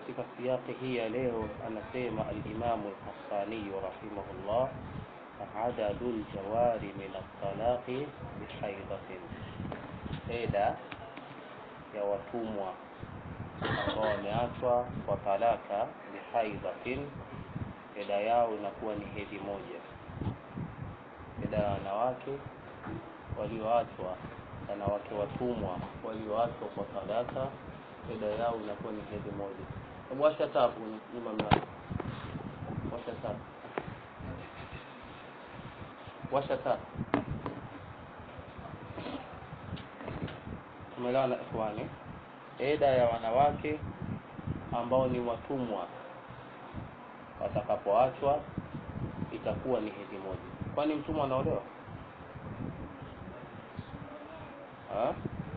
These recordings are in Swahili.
katika siyaki hii ya leo anasema alimamu lhassaniyu rahimahullah adadu ljawari min altalaqi bihaidatin eda ya watumwa ambao wameachwa kwa talaka bihaidhatin eda yao inakuwa ni hedhi moja eda ya wanawake walioachwa wanawake watumwa walioachwa kwa talaka eda yao inakuwa ni hedhi moja hebu washa tabu nyuma mlango washa tabu washa tabu tumeelewana ikhwani eda ya wanawake ambao ni watumwa watakapoachwa itakuwa ni hedhi moja kwani mtumwa anaolewa ha?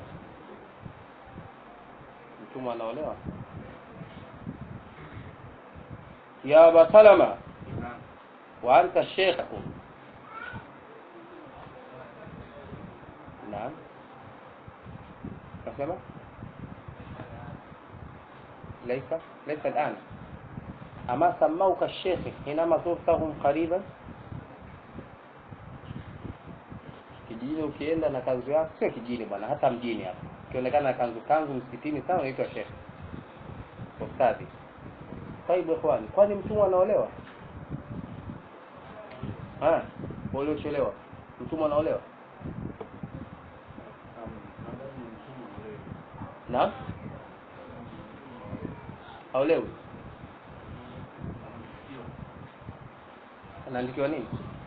mtumwa anaolewa ya aba salama wa anta sheikhu naam nasema ليس ليس الآن أما سموك الشيخ حينما زرتهم قريبا kijijini ukienda na kanzu yako sio kijini bwana hata mjini hapa ukionekana na kanzu kanzu msikitini sana unaitwa shekhe ustadhi taibu ikhwani kwani mtumwa anaolewa waliochelewa mtumwa anaolewa naam haolewi anaandikiwa nini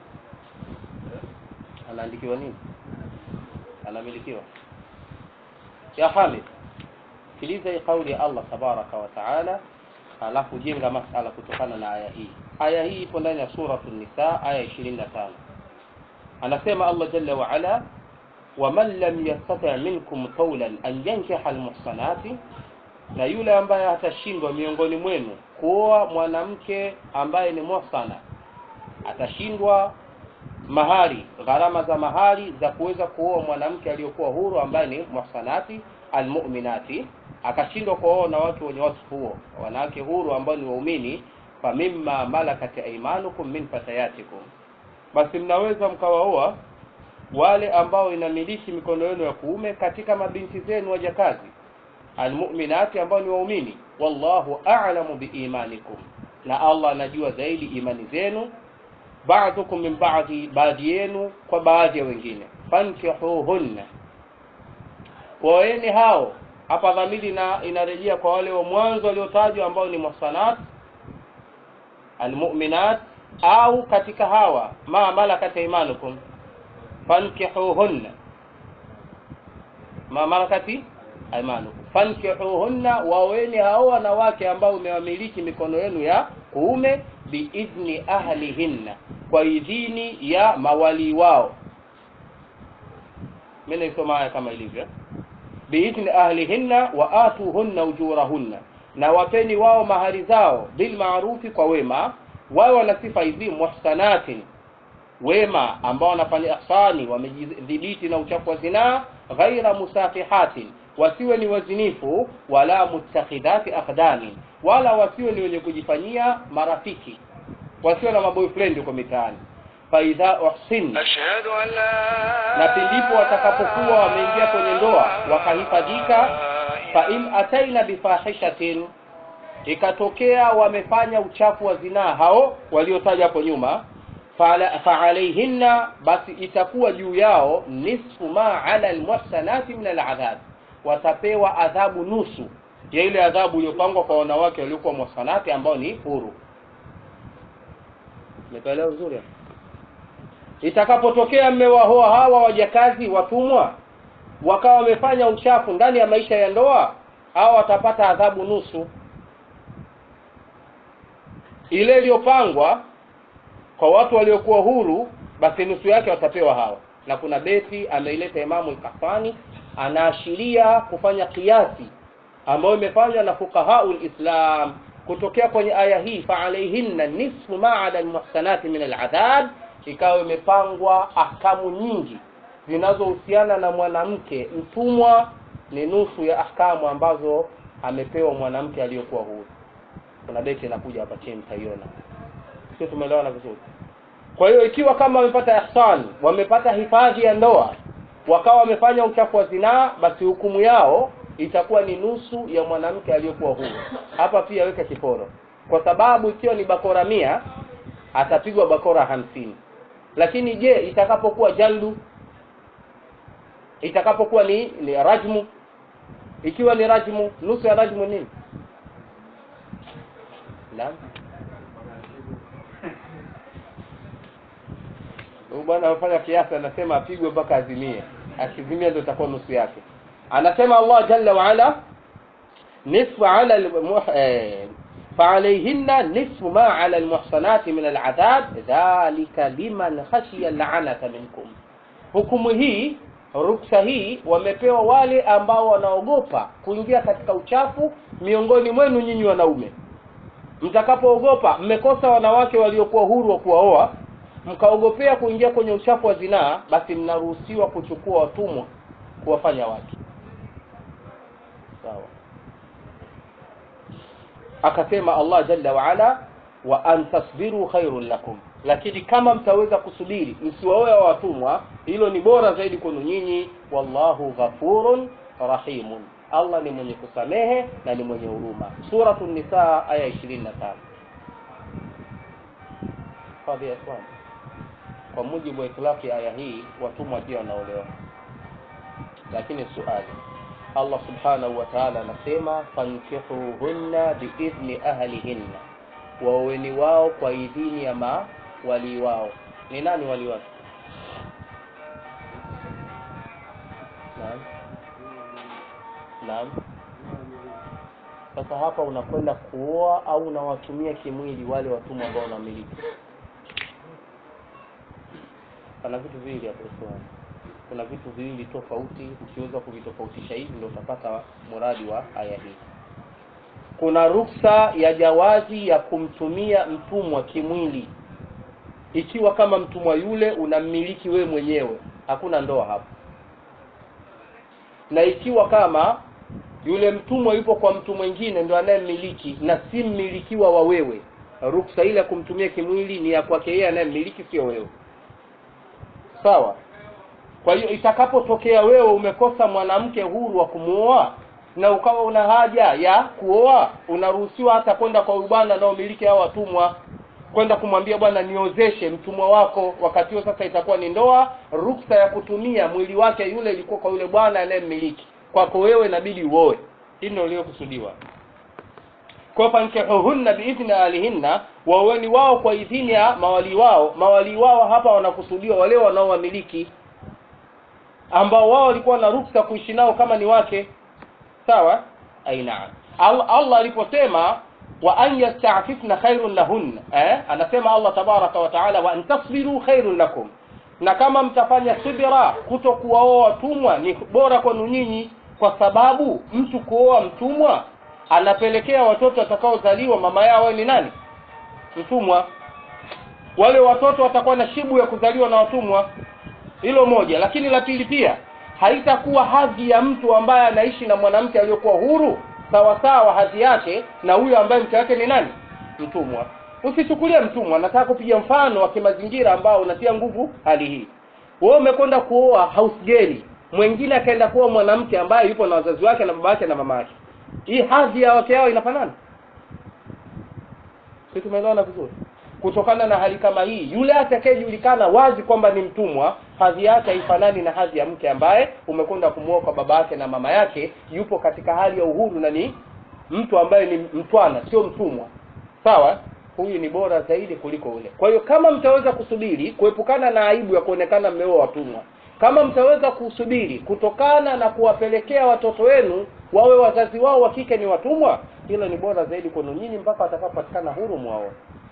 anaandikiwa nini anamilikiwa ya hamid sikiliza hii kauli ya allah tabaraka wa taala alafu jenga masala kutokana na aya hii aya hii ipo ndani ya suratu nisa aya ishirini na tano anasema allah jalla waala waman lam yastati minkum qaulan an yankiha almuhsanati na yule ambaye atashindwa miongoni mwenu kuoa mwanamke ambaye ni muhsana atashindwa mahari gharama za mahari za kuweza kuoa mwanamke aliyokuwa huru ambaye ni muhsanati almu'minati akashindwa kuoa wanawake wenye wasifu huo wanawake huru ambao ni waumini fa mimma malakat aymanukum min fatayatikum basi mnaweza mkawaoa wale ambao inamiliki mikono yenu ya kuume katika mabinti zenu wajakazi almu'minati ambao ni waumini wallahu a'lamu biimanikum na Allah anajua zaidi imani zenu ba'dukum min ba'di baadhi yenu kwa baadhi ya wengine fankihuhunna waeni hao hapa dhamiri na inarejea kwa wale wa mwanzo waliotajwa ambao ni muhsanat almu'minat au katika hawa ma malakat imanukum fankihuhunna ma malakati aimanukum fankihuhunna waweni hao wanawake ambao umewamiliki mikono yenu ya kuume biidhni ahlihinna kwa idhini ya mawali wao mimi naisoma haya kama ilivyo biidhni ahlihinna wa atuhunna ujurahunna na wapeni wao mahari zao bilmaarufi kwa wema wao wana sifa hizi muhsanatin wema ambao wanafanya ihsani wamejidhibiti na uchafu wa zinaa ghaira musafihatin wasiwe ni wazinifu wala mutakhidhati akhdani wala wasiwe ni wenye kujifanyia marafiki wasiwe na maboyfriend huko mitaani faidha uhsin أشهد أن لا na pindipo watakapokuwa wameingia kwenye ndoa wakahifadhika fa in ataina bifahishatin ikatokea wamefanya uchafu wa zinaa hao waliotaja hapo nyuma fala- faalaihinna basi itakuwa juu yao nisfu ma ala almuhsanati min aladhab watapewa adhabu nusu ya ile adhabu iliyopangwa kwa wanawake waliokuwa muhsanati ambao ni huru Umeelewa vizuri hapo? Itakapotokea mmewahoa hawa wajakazi watumwa wakawa wamefanya uchafu ndani ya maisha ya ndoa, hao watapata adhabu nusu ile iliyopangwa kwa watu waliokuwa huru, basi nusu yake watapewa hawa. Na kuna beti ameileta Imamu al-Qahtani, anaashiria kufanya kiasi ambayo imefanywa na fuqahaul Islam kutokea kwenye aya hii, fa alaihinna nisfu ma ala almuhsanati min aladhab, ikawa imepangwa ahkamu nyingi zinazohusiana na mwanamke mtumwa, ni nusu ya ahkamu ambazo amepewa mwanamke aliyokuwa huru. kuna beti inakuja hapa chini mtaiona sio tumeelewana vizuri kwa hiyo ikiwa kama wamepata ihsan wamepata hifadhi ya ndoa wakawa wamefanya uchafu wa zinaa basi hukumu yao itakuwa ni nusu ya mwanamke aliyekuwa huru hapa pia weka kiporo kwa sababu ikiwa ni bakora mia atapigwa bakora hamsini lakini je itakapokuwa jaldu itakapokuwa ni, ni rajmu ikiwa ni rajmu nusu ya rajmu nini naam huyu bwana amefanya kiasi anasema apigwe mpaka azimie akizimia ndio itakuwa nusu yake anasema allah jalla waala nisfu ala almuh- eh, فعليهن نصف ما على المحصنات من العذاب ذلك لمن خشي اللعنة منكم hukumu hii ruksa hii wamepewa wale ambao wanaogopa kuingia katika uchafu miongoni mwenu nyinyi wanaume mtakapoogopa mmekosa wanawake waliokuwa huru wa kuwaoa mkaogopea kuingia kwenye uchafu wa zinaa basi mnaruhusiwa kuchukua watumwa kuwafanya wake sawa akasema allah jalla waala wa an tasbiru khairun lakum lakini kama mtaweza kusubiri msiwaoe watumwa hilo ni bora zaidi kwenu nyinyi wallahu ghafurun rahimun allah ni mwenye kusamehe na ni mwenye huruma suratu nisaa aya 25 fadhi ya swali kwa mujibu wa itilaki aya hii watumwa pia wanaolewa lakini suali allah subhanahu wa taala anasema fankihuhunna biidhni ahlihinna waoweni wao kwa idhini ya mawalii wao ni nani wali wake naam naam sasa hapa unakwenda kuoa au unawatumia kimwili wale watumwa ambao unamiliki pana vitu viwili hapo swali kuna vitu viwili tofauti ukiweza kuvitofautisha hivi ndio utapata muradi wa aya hii kuna ruksa ya jawazi ya kumtumia mtumwa kimwili ikiwa kama mtumwa yule unammiliki wewe mwenyewe hakuna ndoa hapo na ikiwa kama yule mtumwa yupo kwa mtu mwingine ndo anayemmiliki na si mmilikiwa wa wewe ruksa ile ya kumtumia kimwili ni ya kwake yeye anayemmiliki sio wewe sawa kwa hiyo itakapotokea wewe umekosa mwanamke huru wa kumuoa na ukawa una haja ya kuoa unaruhusiwa hata kwenda kwa huyu bwana anaomiliki hao watumwa kwenda kumwambia bwana niozeshe mtumwa wako wakati huo sasa itakuwa ni ndoa ruksa ya kutumia mwili wake yule ilikuwa kwa yule bwana anayemmiliki kwako wewe inabidi uoe hii ndio iliyokusudiwa kwa fankihuhunna biidhni alihinna waoweni wao kwa idhini ya mawali wao mawali wao hapa wanakusudiwa wale wanaowamiliki ambao wao walikuwa na ruksa kuishi nao kama ni wake sawa aina Allah, Allah aliposema wa an yastafifna khairun lahunna eh? anasema Allah tabaraka wa taala wa an tasbiru khairun lakum na kama mtafanya subira kuto kuwaoa watumwa ni bora kwenu nyinyi kwa sababu mtu kuoa mtumwa anapelekea watoto watakaozaliwa mama yao ni nani mtumwa wale watoto watakuwa na shibu ya kuzaliwa na watumwa hilo moja lakini la pili pia haitakuwa hadhi ya mtu ambaye anaishi na mwanamke aliyokuwa huru sawa sawa hadhi yake na huyo ambaye mke wake ni nani mtumwa usichukulie mtumwa nataka kupiga mfano wa kimazingira ambao unatia nguvu hali hii wewe umekwenda kuoa house girl mwingine akaenda kuoa mwanamke ambaye yupo na wazazi wake na baba yake na mama yake hii hadhi ya wake yao inafanana si tumeelewana vizuri kutokana na hali kama hii yule atakayejulikana wazi kwamba ni mtumwa hadhi yake haifanani na hadhi ya mke ambaye umekwenda kumuoa kwa baba yake na mama yake yupo katika hali ya uhuru na ni mtu ambaye ni mtwana sio mtumwa sawa huyu ni bora zaidi kuliko ule kwa hiyo kama mtaweza kusubiri kuepukana na aibu ya kuonekana mmeoa watumwa kama mtaweza kusubiri kutokana na kuwapelekea watoto wenu wawe wazazi wao wa kike ni watumwa hilo ni bora zaidi kwenu nyinyi mpaka watakapopatikana huru mwao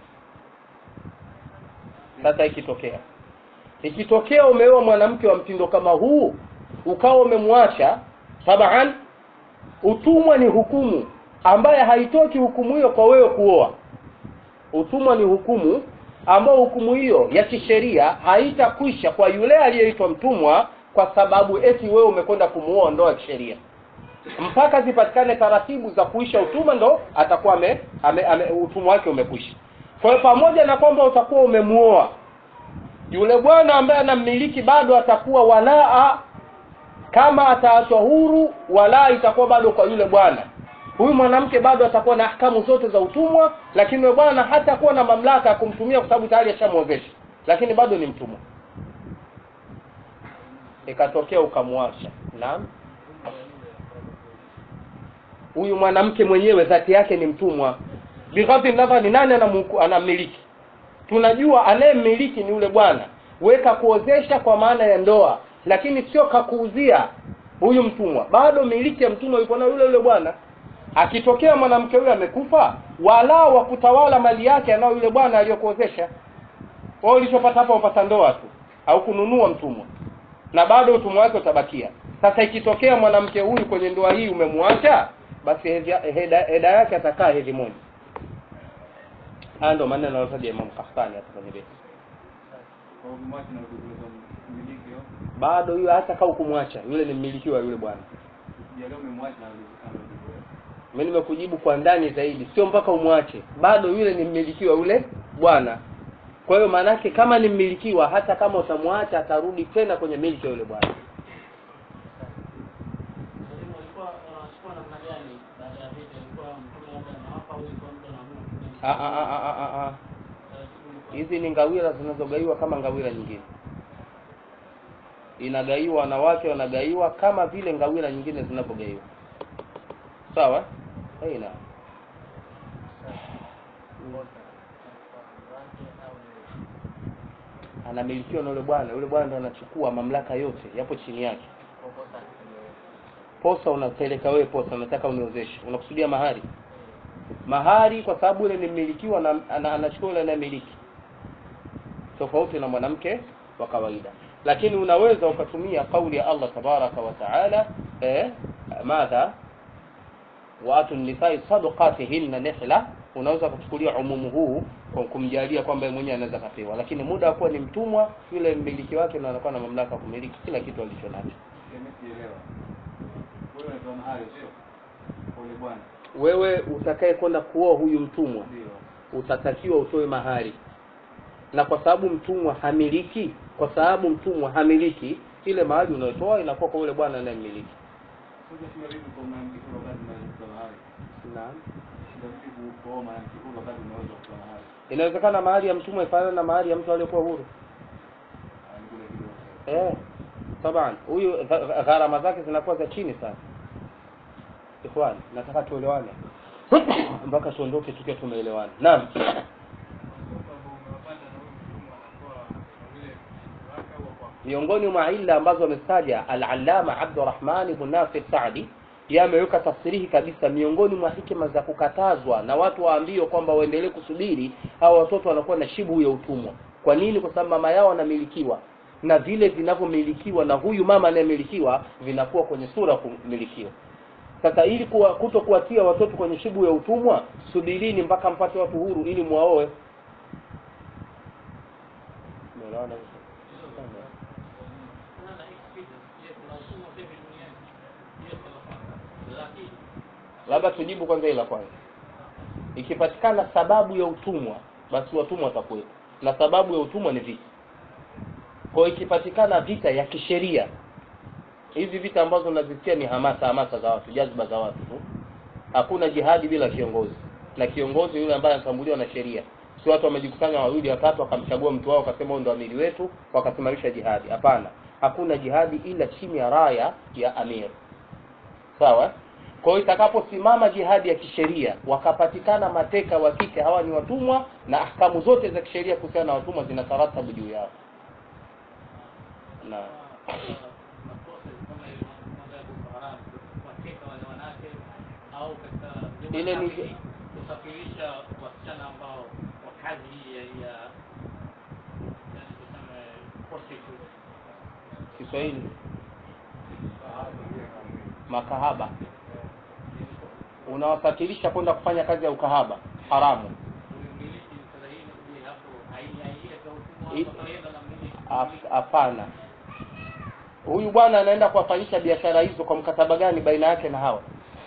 sasa ikitokea ikitokea umeoa mwanamke wa mtindo kama huu ukawa umemwacha taban utumwa ni hukumu ambaye haitoki hukumu hiyo kwa wewe kuoa utumwa ni hukumu ambao hukumu hiyo ya kisheria haitakwisha kwa yule aliyeitwa mtumwa kwa sababu eti wewe umekwenda kumuoa ndoa ya kisheria mpaka zipatikane taratibu za kuisha utumwa ndo atakuwa ame, ame, ame, utumwa wake umekwisha kwa hiyo pamoja na kwamba utakuwa umemuoa yule bwana ambaye anammiliki bado atakuwa walaa kama ataachwa huru walaa itakuwa bado kwa yule bwana huyu mwanamke bado atakuwa na ahkamu zote za utumwa lakini yule bwana hatakuwa na mamlaka ya kumtumia kwa sababu tayari ashamwozesha lakini bado ni mtumwa ikatokea ukamwacha naam huyu mwanamke mwenyewe dhati yake ni mtumwa bighadhi nadhari nani anamuku- anamiliki tunajua anayemmiliki ni yule bwana weka kuozesha kwa maana ya ndoa lakini sio kakuuzia huyu mtumwa bado miliki ya mtumwa yuko na yule yule bwana akitokea mwanamke huyo amekufa wala wa kutawala mali yake anao yule bwana aliyokuozesha wao ulichopata hapa upata ndoa tu au kununua mtumwa na bado utumwa wake utabakia sasa ikitokea mwanamke huyu kwenye ndoa hii umemwacha basi hedhi- heda heda yake atakaa hedhi moja haya ndo maneno anayotaja Imam Kahtani hapa kwenye beti Kwa kumwacha na kutekeleza mmiliki hiyo. bado huyo hata kaa kumwacha yule ni mmiliki wa yule bwana Jalia umemwacha na anarudi. mimi nimekujibu kwa ndani zaidi sio mpaka umwache bado yule ni mmiliki wa yule bwana kwa hiyo maanake kama ni mmilikiwa hata kama utamwacha atarudi tena kwenye miliki ya yule bwana Mwalimu alikuwa anachukua namna gani baada ya vita? Ilikuwa mtume labda anawapa au ilikuwa mtu anaamua kutumia Ah, ah, ah, ah, ah, ah. taratibu ilikuwa- hizi ni ngawira zinazogaiwa kama ngawira nyingine inagaiwa wanawake wanagaiwa kama vile ngawira nyingine zinavyogaiwa sawa aina anamilikiwa na yule bwana yule bwana ndo anachukua mamlaka yote yapo chini yake posa unapeleka wewe posa unataka uniozeshe unakusudia mahari mahari kwa sababu yule ni mmilikiwa na ana- anachukua yule anayemiliki tofauti na mwanamke wa kawaida lakini unaweza ukatumia kauli ya Allah tabaraka wa taala eh, madha waatu nisai sadaqatihinna nihla unaweza kuchukulia umumu huu kwa kumjalia kwamba yeye mwenyewe anaweza kapewa lakini muda wa kuwa ni mtumwa yule mmiliki wake ndo anakuwa na mamlaka ya kumiliki kila kitu alicho nacho Sielewa. Wewe unatoa mahali sio? Kwa yule bwana. wewe utakaye kwenda kuoa huyu mtumwa Ndio. utatakiwa utoe mahari na kwa sababu mtumwa hamiliki kwa sababu mtumwa hamiliki ile mahari unayotoa inakuwa kwa yule bwana anayemiliki Sasa shida vipi kwa mwanamke kwa wakati unaweza kutoa mahali? naam Shida vipi kwa mwanamke kwa wakati unaweza kutoa mahali? inawezekana mahari ya mtumwa ifanane na mahari ya mtu aliyekuwa huru Ah, ni kule kidogo. eh taban huyu gha- gharama zake zinakuwa za chini sana ikhwan nataka tuelewane mpaka tuondoke tukiwa tumeelewana naam miongoni mwa illa ambazo amestaja al-allama Abdurrahman ibn Nasir Saadi yameweka tafsirihi kabisa miongoni mwa hikima za kukatazwa na watu waambiwe kwamba waendelee kusubiri hao watoto wanakuwa na shibu ya utumwa kwa nini kwa sababu mama yao anamilikiwa na vile vinavyomilikiwa na huyu mama anayemilikiwa vinakuwa kwenye sura ya kumilikiwa sasa ili kuwa, kuto kuwatia watoto kwenye shibu ya utumwa subirini mpaka mpate watu huru ili muwaoe Umeelewana vizuri? Kuna na experience. Je, kuna utumwa sasa hivi duniani? Yes, Allah. Lakini labda tujibu kwanza ila kwanza ikipatikana sababu ya utumwa basi watumwa watakuwepo na sababu ya utumwa ni vita kwa hiyo ikipatikana vita ya kisheria hizi vita ambazo unazisikia ni hamasa hamasa za watu jazba za watu tu hakuna jihadi bila kiongozi na kiongozi yule ambaye anatambuliwa na sheria si watu wamejikusanya wawili watatu wakamchagua mtu wao wakasema huyu ndo amiri wetu wakasimamisha jihadi hapana hakuna jihadi ila chini ya raya ya amir sawa kwa hiyo itakaposimama jihadi ya kisheria wakapatikana mateka wa kike hawa ni watumwa na ahkamu zote za kisheria kuhusiana na watumwa zinataratabu juu yao na makosa kama ile mambo ya Boko Haram kuwateka wale wanawake au katika vyombo Ile ni- vya kusafirisha wasichana ambao wa kazi hii ya ya yani tuseme prostitute Kiswahili makahaba unawasafirisha kwenda kufanya kazi ya ukahaba haramu umiliki sasa hii je hapo haiingia kwa I- utumwa au kawaida na mmiliki Hap- hapana huyu bwana anaenda kuwafanyisha biashara hizo kwa mkataba gani baina yake na hawa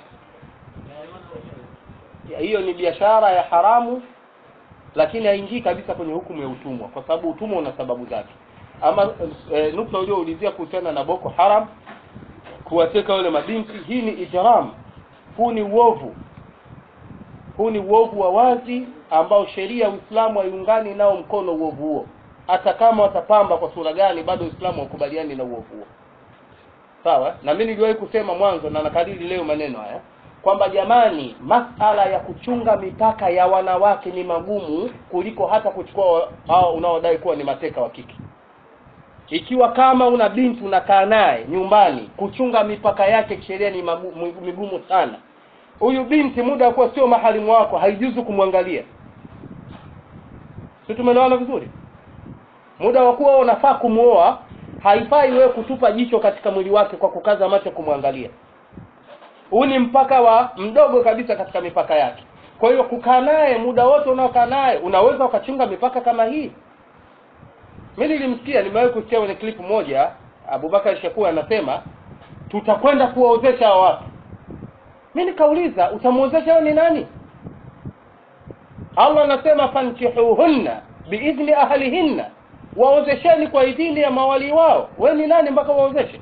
Ya, hiyo ni biashara ya haramu lakini haingii kabisa kwenye hukumu ya utumwa kwa sababu utumwa una sababu zake ama e, nukta ulioulizia kuhusiana na boko haram kuwateka wale mabinti hii ni ijram huu ni uovu huu ni uovu wa wazi ambao sheria ya uislamu haiungani nao mkono uovu huo hata kama watapamba kwa sura gani bado uislamu haukubaliani na uovu huo sawa na mimi niliwahi kusema mwanzo na nakariri leo maneno haya kwamba jamani masala ya kuchunga mipaka ya wanawake ni magumu kuliko hata kuchukua hao unaodai kuwa ni mateka wa kike ikiwa kama una binti unakaa naye nyumbani kuchunga mipaka yake kisheria ni magu- migumu sana huyu binti muda wa kuwa sio mahalimu wako haijuzu kumwangalia si tumeelewana vizuri muda wa kuwa unafaa kumwoa haifai wewe kutupa jicho katika mwili wake kwa kukaza macho kumwangalia huu ni mpaka wa mdogo kabisa katika mipaka yake kwa hiyo kukaa naye muda wote unaokaa naye unaweza ukachunga mipaka kama hii mi nilimsikia nimewahi kusikia kwenye klipu moja abubakar shakua anasema tutakwenda kuwaozesha hawa watu mi nikauliza utamwozesha wewe ni nani allah anasema fankihuhunna biidhni ahlihinna waozesheni kwa idhini ya mawali wao we ni nani mpaka waozeshe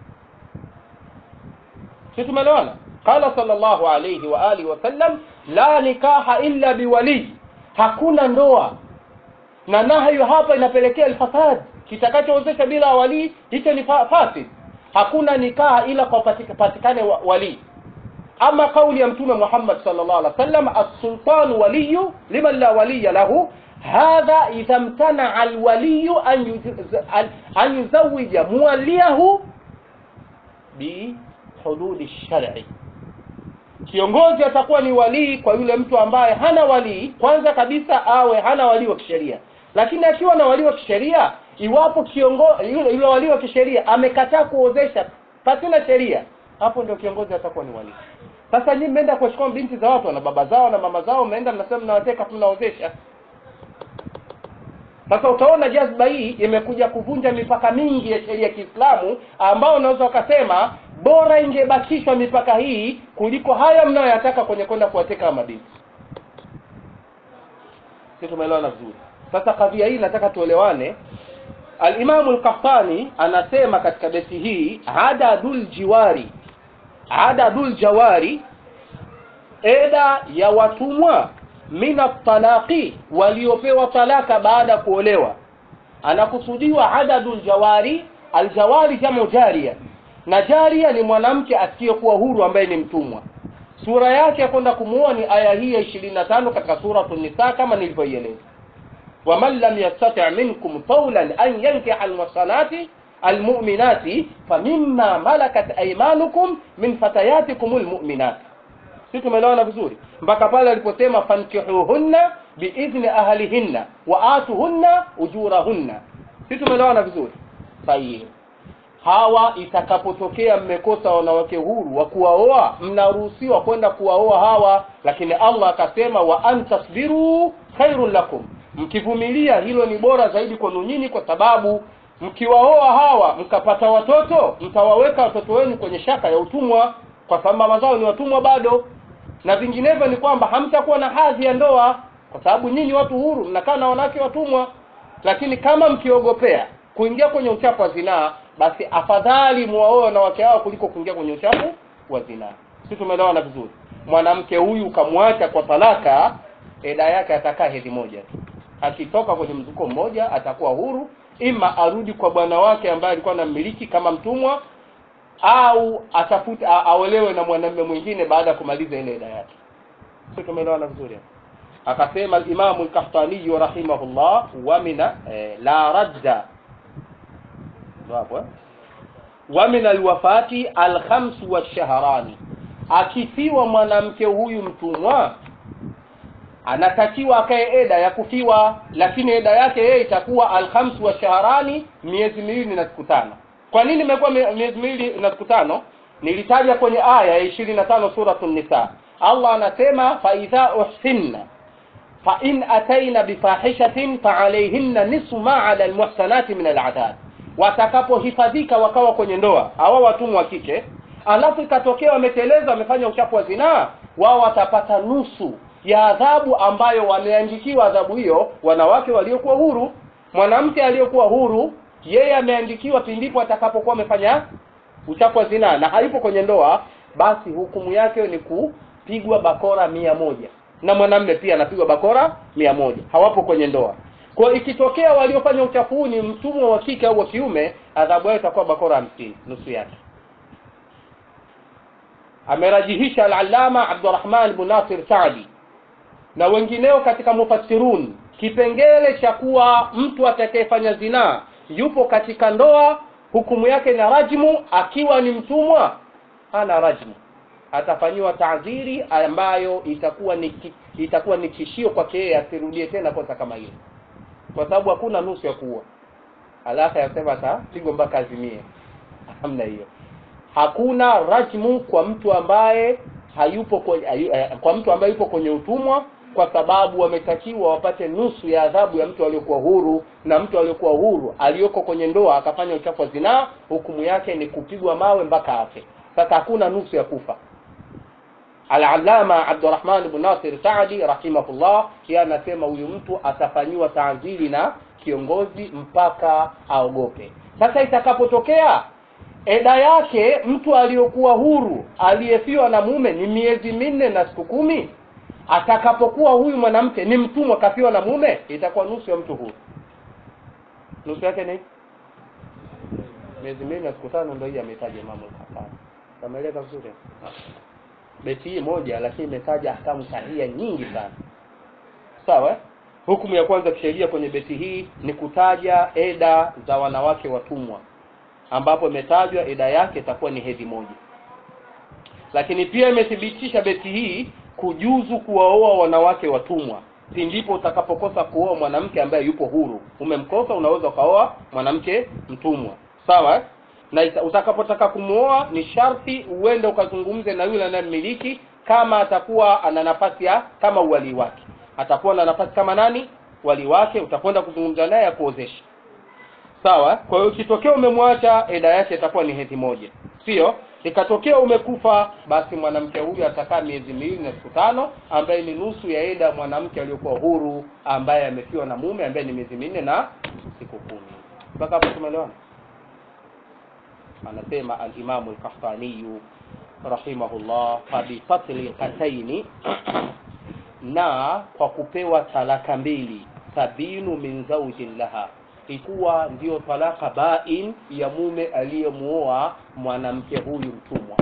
si tumeelewana qala sallallahu alayhi wa alihi wasallam la nikaha illa biwalii hakuna ndoa na nahyu hapa inapelekea alfasad kitakachoozesha bila walii hicho ni fa- fasid hakuna nikaha ila kwa patika- patikane wa- walii ama kauli ya mtume Muhammad sallallahu alaihi wasallam as-sultan waliyu liman la waliya lahu hadha idha mtana al-waliyu an yuj- an- an yuzawija muwaliyahu bi hududi shar'i kiongozi atakuwa ni walii kwa yule mtu ambaye hana walii kwanza kabisa awe hana walii wa kisheria lakini akiwa na walii wa kisheria iwapo kiongozi yule, yule walii wa kisheria amekataa kuozesha pasina sheria hapo ndio kiongozi atakuwa ni walii sasa nyinyi mmeenda kuwachukua binti za watu na baba zao na mama zao mmeenda mnasema mnawateka mnaozesha sasa utaona jazba hii imekuja kuvunja mipaka mingi ya sheria ya Kiislamu ambao unaweza ukasema bora ingebakishwa mipaka hii kuliko haya mnayoyataka kwenye kwenda kuwateka mabinti. Sisi tumeelewana vizuri. Sasa kadhia hii nataka tuelewane. Al-Imamu Al-Qahtani anasema katika beti hii adadul jiwari adadul jawari eda ya watumwa mina talaqi waliopewa talaka baada ya kuolewa anakusudiwa adadul jawari aljawari jamu jaria na jaria ni mwanamke asiyekuwa huru ambaye ni mtumwa sura yake ya kwenda kumuoa ni aya hii ya 25 katika suratul nisa kama nilivyoieleza waman lam yastati minkum tawlan an yankiha almuhsanati almu'minati famimma malakat aymanukum min fatayatikum almu'minat si tumeelewana vizuri mpaka pale aliposema fankihuhunna biidhni ahlihinna wa atuhunna ujurahunna si tumeelewana vizuri sahihi hawa itakapotokea mmekosa wanawake huru wa kuwaoa mnaruhusiwa kwenda kuwaoa hawa lakini allah akasema wa antasbiru khairun lakum mkivumilia hilo ni bora zaidi kwenu nyinyi kwa sababu mkiwaoa hawa mkapata watoto mtawaweka watoto wenu kwenye shaka ya utumwa kwa sababu mama zao ni watumwa bado na vinginevyo ni kwamba hamtakuwa na hadhi ya ndoa kwa sababu nyinyi watu huru mnakaa na wanawake watumwa lakini kama mkiogopea kuingia kwenye uchafu wa zinaa basi afadhali muwaoe wanawake hao kuliko kuingia kwenye uchafu wa zinaa si tumeelewana vizuri mwanamke huyu ukamwacha kwa talaka eda yake atakaa hedhi moja tu akitoka kwenye mzuko mmoja atakuwa huru ima arudi kwa bwana wake ambaye alikuwa anamiliki kama mtumwa au atafute a- aolewe na mwanamume mwingine baada ya kumaliza ile eda yake sio tumeelewana vizuri hapo akasema al-Imam al-Qahtani rahimahullah wa mina eh, la radda hapo eh? wa min alwafati alkhamsu washahrani akifiwa mwanamke huyu mtumwa anatakiwa akae eda ya kufiwa lakini eda yake yeye itakuwa alkhamsu washahrani miezi miwili na siku tano kwa nini imekuwa mie- miezi miwili na siku tano nilitaja kwenye aya ya 25 suratul nisa Allah anasema fa idha uhsinna فإن أتينا بفاحشة فعليهن نصف ما على المحسنات من العذاب watakapohifadhika wakawa kwenye ndoa hawa watumwa wa kike alafu ikatokea wameteleza wamefanya uchafu wa zinaa wao watapata nusu ya adhabu ambayo wameandikiwa adhabu hiyo wanawake waliokuwa huru mwanamke aliyokuwa huru yeye ameandikiwa pindipo atakapokuwa amefanya uchafu wa zinaa na hayupo kwenye ndoa basi hukumu yake ni kupigwa bakora mia moja na mwanamme pia anapigwa bakora mia moja hawapo kwenye ndoa kwa ikitokea waliofanya uchafu huu ni mtumwa wa kike au wa kiume adhabu yao itakuwa bakora hamsini nusu yake amerajihisha al-allama Abdurrahman ibn Nasir Saadi na wengineo katika mufassirun kipengele cha kuwa mtu atakayefanya zinaa yupo katika ndoa hukumu yake na rajmu akiwa ni mtumwa hana rajmu atafanyiwa taadhiri ambayo itakuwa ni ki- itakuwa ni tishio kwake yeye asirudie tena kosa kama hilo kwa sababu hakuna nusu ya kuua alafu yasema atapigwa mpaka azimie hamna hiyo hakuna rajmu kwa mtu ambaye hayupo kwenye, ayu- eh, kwa mtu ambaye yupo kwenye utumwa kwa sababu wametakiwa wapate nusu ya adhabu ya mtu aliyokuwa huru na mtu aliyokuwa huru aliyoko kwenye ndoa akafanya uchafu wa zinaa hukumu yake ni kupigwa mawe mpaka afe sasa hakuna nusu ya kufa Al-Allama Abdurrahman ibn Nasir Saadi rahimahullah yeye anasema huyu mtu atafanyiwa taadhiri na kiongozi mpaka aogope. Sasa itakapotokea eda yake mtu aliyokuwa huru aliyefiwa na mume ni miezi minne na siku kumi, atakapokuwa huyu mwanamke ni mtumwa kafiwa na mume, itakuwa nusu ya mtu huru. Nusu yake ni miezi minne na siku tano, ndio hii ametaja Imamu al-Khattabi. Kameleka vizuri beti hii moja lakini imetaja ahkamu sahia nyingi sana sawa eh? hukumu ya kwanza kisheria kwenye beti hii ni kutaja eda za wanawake watumwa ambapo imetajwa eda yake itakuwa ni hedhi moja lakini pia imethibitisha beti hii kujuzu kuwaoa wanawake watumwa pindipo utakapokosa kuoa mwanamke ambaye yupo huru umemkosa unaweza ukaoa mwanamke mtumwa sawa eh? na ita- utakapotaka kumuoa ni sharti uende ukazungumze na yule anayemmiliki kama atakuwa ana nafasi ya kama uwali wake atakuwa na nafasi kama nani wali wake utakwenda kuzungumza naye akuozesha sawa kwa hiyo ikitokea umemwacha eda yake itakuwa ni hedhi moja sio ikatokea umekufa basi mwanamke huyu atakaa miezi miwili na siku tano ambaye ni nusu ya eda ya mwanamke aliyokuwa huru ambaye amefiwa na mume ambaye ni miezi minne na siku kumi mpaka hapo tumeelewana anasema al-Imam al-Qahtani rahimahullah fabifatli qataini na kwa kupewa talaka mbili sabinu min zawjin laha ikuwa ndiyo talaka bain ya mume aliyemuoa mwanamke huyu mtumwa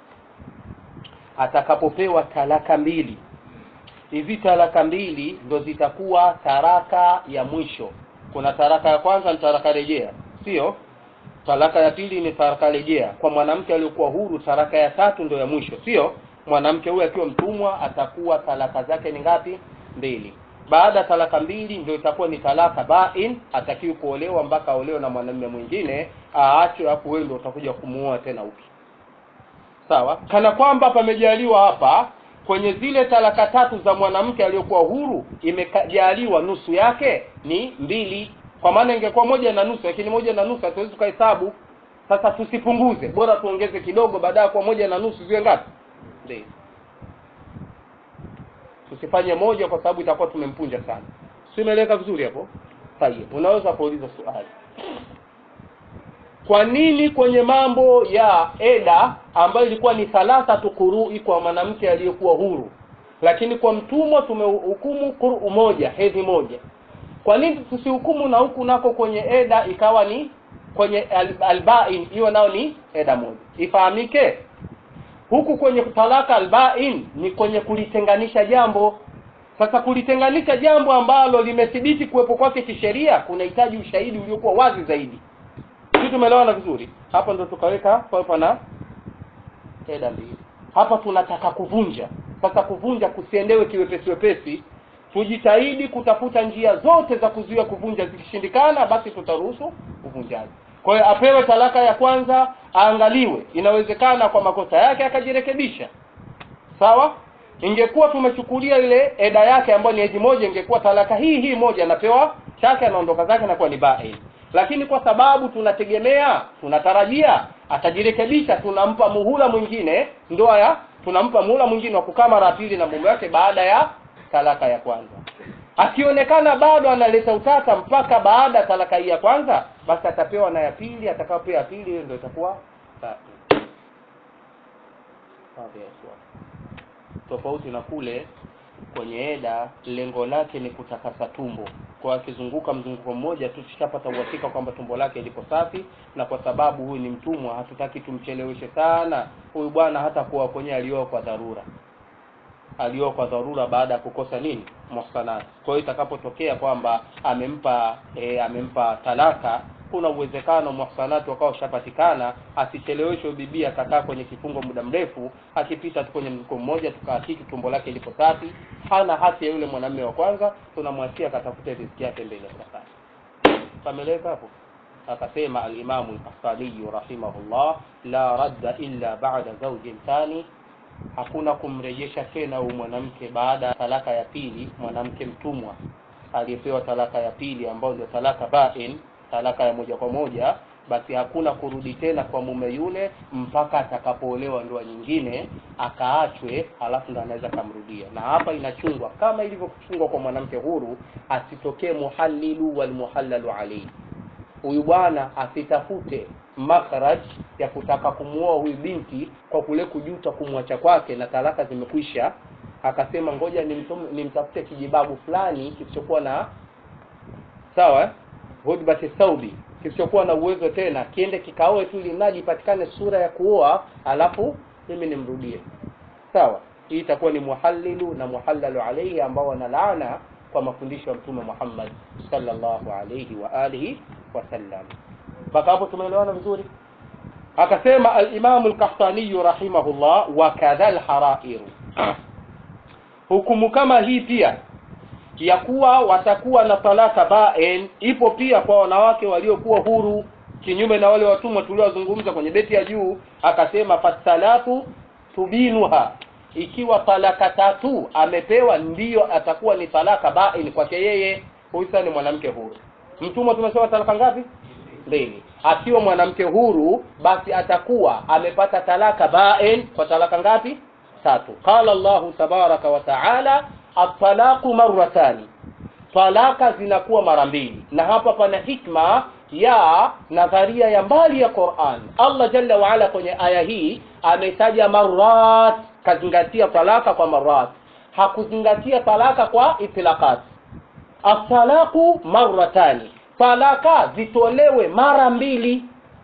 atakapopewa talaka mbili hizi talaka mbili ndo zitakuwa taraka ya mwisho kuna taraka ya kwanza ni taraka rejea sio talaka ya pili ni talaka rejea kwa mwanamke aliyokuwa huru talaka ya tatu ndo ya mwisho sio mwanamke huyu akiwa mtumwa atakuwa talaka zake ni ngapi mbili baada ya talaka mbili ndio itakuwa ni talaka bain atakiwi kuolewa mpaka aolewe na mwanamume mwingine aachwe hapo wewe ndio utakuja kumuoa tena upya sawa kana kwamba pamejaliwa hapa kwenye zile talaka tatu za mwanamke aliyokuwa huru imejaliwa nusu yake ni mbili kwa maana ingekuwa moja na nusu lakini moja na nusu hatuwezi tukahesabu sasa tusipunguze bora tuongeze kidogo baada ya kuwa moja na nusu ziwe ngapi mbili tusifanye moja kwa sababu itakuwa tumempunja sana si imeeleka vizuri hapo tayeb unaweza kuuliza swali kwa nini kwenye mambo ya eda ambayo ilikuwa ni thalathatu qurui kwa mwanamke aliyekuwa huru lakini kwa mtumwa tumehukumu quru moja hedhi moja kwa nini tusihukumu na huku nako kwenye eda ikawa ni kwenye al- albain hiyo nao ni eda moja ifahamike huku kwenye talaka albain ni kwenye kulitenganisha jambo sasa kulitenganisha jambo ambalo limethibiti kuwepo kwake kisheria kunahitaji ushahidi uliokuwa wazi zaidi sisi tumeelewana vizuri hapa ndo tukaweka papo na eda mbili hapa tunataka kuvunja sasa kuvunja kusiendewe kiwepesi wepesi tujitahidi kutafuta njia zote za kuzuia kuvunja zikishindikana basi tutaruhusu uvunjaji kwa hiyo apewe talaka ya kwanza aangaliwe inawezekana kwa makosa yake akajirekebisha sawa ingekuwa tumechukulia ile eda yake ambayo ni eji moja ingekuwa talaka hii hii moja anapewa chake anaondoka zake anakuwa ni bail lakini kwa sababu tunategemea tunatarajia atajirekebisha tunampa muhula mwingine ndoa ya tunampa muhula mwingine wa kukaa mara ya pili na mume wake baada ya talaka ya kwanza akionekana bado analeta utata mpaka baada ya talaka hii ya kwanza basi atapewa na ya pili atakapopewa ya pili hiyo ndio itakuwa tatu Sawa, yes, tofauti na kule kwenye eda lengo lake ni kutakasa tumbo kwa akizunguka mzunguko mmoja tu tushapata uhakika kwamba tumbo lake liko safi na kwa sababu huyu ni mtumwa hatutaki tumcheleweshe sana huyu bwana hata kuwa kwenye alioa kwa dharura alioa kwa dharura baada ya kukosa nini muhsanat kwa hiyo itakapotokea kwamba amempa e, amempa talaka kuna uwezekano muhsanati wakawa ushapatikana asicheleweshwe bibi akakaa kwenye kifungo muda mrefu akipita tu kwenye mko mmoja tukahakiki tumbo lake liko safi hana haki ya yule mwanamume wa kwanza tunamwachia akatafute riziki yake mbele ya safari pameleka hapo akasema alimamu lkastaniyu rahimahullah la radda illa bada zaujin thani hakuna kumrejesha tena huyu mwanamke baada ya talaka ya pili mwanamke mtumwa aliyepewa talaka ya pili ambayo ndio talaka bain talaka ya moja kwa moja basi hakuna kurudi tena kwa mume yule mpaka atakapoolewa ndoa nyingine akaachwe halafu ndo anaweza kamrudia na hapa inachungwa kama ilivyochungwa kwa mwanamke huru asitokee muhalilu walmuhallalu alaihi huyu bwana asitafute makhraj ya kutaka kumuoa huyu binti kwa kule kujuta kumwacha kwake na talaka zimekwisha akasema ngoja nimtum- nimtafute kijibabu fulani kisichokuwa na sawa eh? hudbati thaubi kisichokuwa na uwezo tena kiende kikaoe tu ili mradi ipatikane sura ya kuoa alafu mimi nimrudie sawa hii itakuwa ni muhallilu na muhallalu alaihi ambao wanalaana kwa mafundisho ya mtume Muhammad sallallahu alayhi wa alihi wasallam mpaka hapo tumeelewana vizuri akasema al-Imam al-Qahtani rahimahullah wa kadha al-harair hukumu kama hii pia ya kuwa watakuwa na talaka bain ipo pia kwa wanawake waliokuwa huru kinyume na wale watumwa tuliowazungumza kwenye beti ya juu akasema fasalatu tubinuha ikiwa talaka tatu amepewa ndiyo atakuwa ni talaka bain kwake yeye huyu sasa ni mwanamke huru mtumwa tumesema talaka ngapi mbili akiwa mwanamke huru basi atakuwa amepata talaka bain kwa talaka ngapi tatu qala Allahu tabaraka wa taala at-talaqu marratani talaka zinakuwa mara mbili na hapa pana hikma ya nadharia ya mbali ya Qur'an Allah jalla wa ala kwenye aya hii ametaja marat kazingatia talaka kwa marat hakuzingatia talaka kwa itlaqat at-talaqu marratani talaka zitolewe mara mbili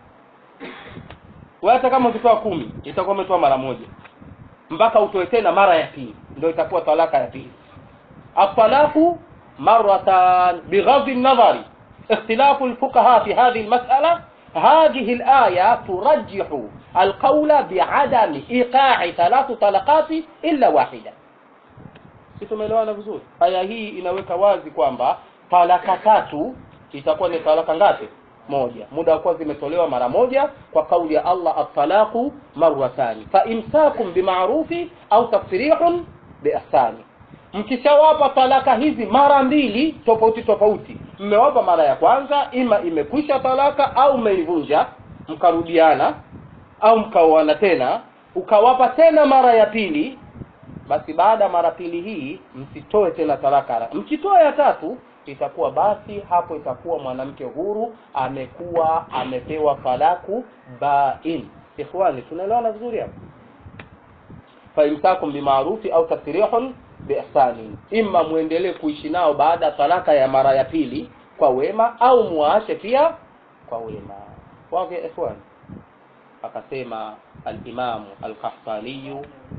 wewe hata kama ukitoa kumi itakuwa umetoa mara moja mpaka utoe tena mara ya pili ndio itakuwa talaka ya pili الطلاق مرة بغض النظر اختلاف الفقهاء في هذه المسألة هذه الآية ترجح القول بعدم إيقاع ثلاث طلقات إلا واحدة tumeelewana vizuri aya hii inaweka wazi kwamba talaka tatu itakuwa ni talaka ngapi moja muda wa kuwa zimetolewa mara moja kwa kauli ya Allah at-talaqu marratani fa imsakum bima'rufi au tafrihun biihsani mkishawapa talaka hizi mara mbili tofauti tofauti mmewapa mara ya kwanza ima imekwisha talaka au mmeivunja mkarudiana au mkaoana tena ukawapa tena mara ya pili basi baada ya mara pili hii msitoe tena talaka mkitoa ya tatu itakuwa basi hapo itakuwa mwanamke huru amekuwa amepewa talaku bain ikhwani tunaelewana vizuri hapo faimsakum bimaarufi au tasrihun biihsani imma muendelee kuishi nao baada ya talaka ya mara ya pili kwa wema au muache pia kwa wema wake ikhwan akasema al-Imam al-Qahtani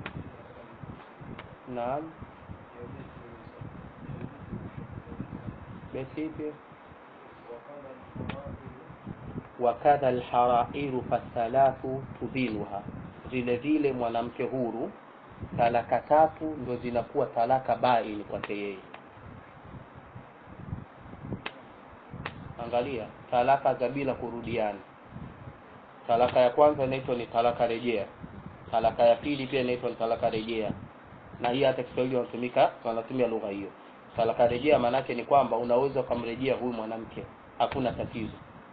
naam basi pia wakadha alharairu fathalathu tubinuha vile vile mwanamke huru talaka tatu ndo zinakuwa talaka baini kwake yeye angalia talaka za bila kurudiana talaka ya kwanza inaitwa ni talaka rejea talaka ya pili pia inaitwa ni talaka rejea na hii hata Kiswahili wanatumika wanatumia lugha hiyo talaka rejea maana ni kwamba unaweza ukamrejea huyu mwanamke hakuna tatizo